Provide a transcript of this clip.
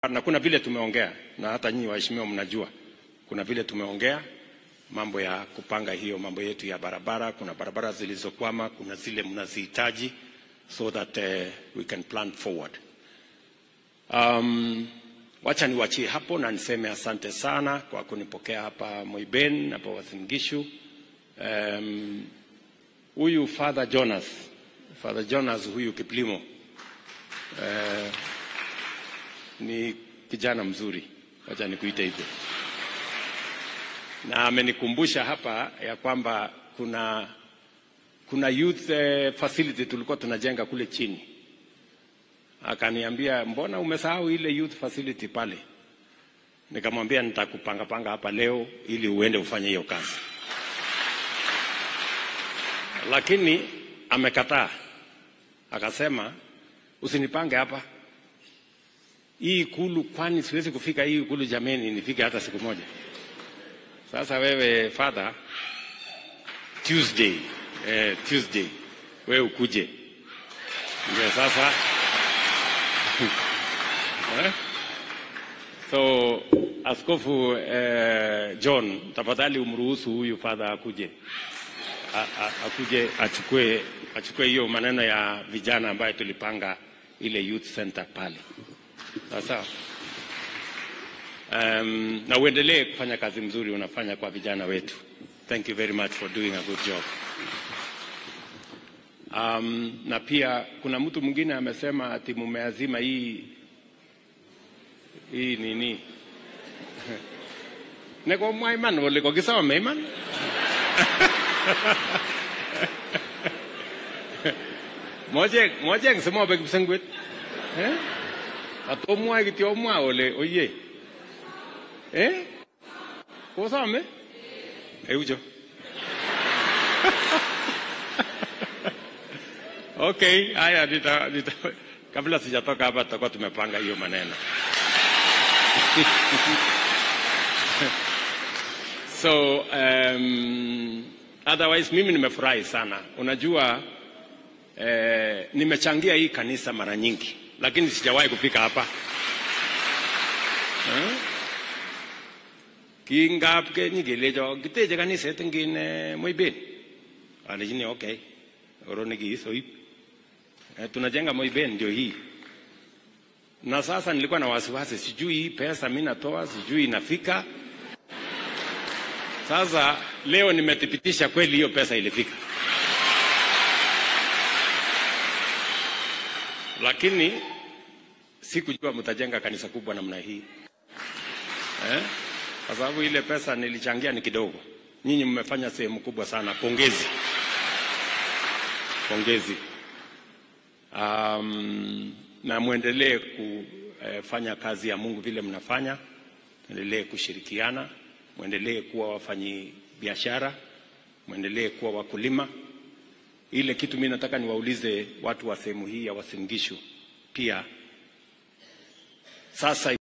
na kuna vile tumeongea na hata nyinyi waheshimiwa mnajua, kuna vile tumeongea mambo ya kupanga hiyo mambo yetu ya barabara. Kuna barabara zilizokwama, kuna zile mnazihitaji so that uh, we can plan forward. Um, wacha niwachie hapo na niseme asante sana kwa kunipokea hapa Moiben hapa Uasin Gishu. Um, huyu Father Jonas, Father Jonas huyu Kiplimo uh, ni kijana mzuri, wacha nikuite hivyo, na amenikumbusha hapa ya kwamba kuna kuna youth eh, facility tulikuwa tunajenga kule chini. Akaniambia, mbona umesahau ile youth facility pale? Nikamwambia nitakupanga panga hapa leo ili uende ufanye hiyo kazi, lakini amekataa, akasema usinipange hapa hii ikulu, kwani siwezi kufika hii ikulu jameni, nifike hata siku moja. Sasa wewe father, Tuesday eh, Tuesday wewe ukuje, ndio sasa eh? So askofu eh, John, tafadhali umruhusu huyu father akuje a, a, akuje achukue achukue hiyo maneno ya vijana ambayo tulipanga ile youth center pale. Sawa um, na uendelee kufanya kazi mzuri unafanya kwa vijana wetu. Thank you very much for doing a good job. Um, na pia kuna mtu mwingine amesema ati mumeazima hii hii nini neko mwaiman wole kokisoma iman moche moche eng simobe kipsengwet eh? atomwae kityo omwa ole oye eh? kosome eucho Okay, haya nita, nita, kabla sijatoka hapa tutakuwa tumepanga hiyo maneno. so um, otherwise mimi nimefurahi sana. Unajua eh, nimechangia hii kanisa mara nyingi, lakini sijawahi kufika hapa eh? Kingap ke nyikelecho kiteche kaniset ngine Moiben. Alejini okay. Oroni kiisoip. E, tunajenga Moiben ndio hii. Na sasa nilikuwa na wasiwasi, sijui hii pesa mimi natoa, sijui inafika. Sasa leo nimethibitisha kweli hiyo pesa ilifika, lakini sikujua mtajenga kanisa kubwa namna hii eh? Kwa sababu ile pesa nilichangia ni kidogo. Nyinyi mmefanya sehemu kubwa sana, pongezi, pongezi. Um, na mwendelee kufanya kazi ya Mungu vile mnafanya, mwendelee kushirikiana, mwendelee kuwa wafanyi biashara, mwendelee kuwa wakulima. Ile kitu mimi nataka niwaulize watu wa sehemu hii ya Uasin Gishu pia sasa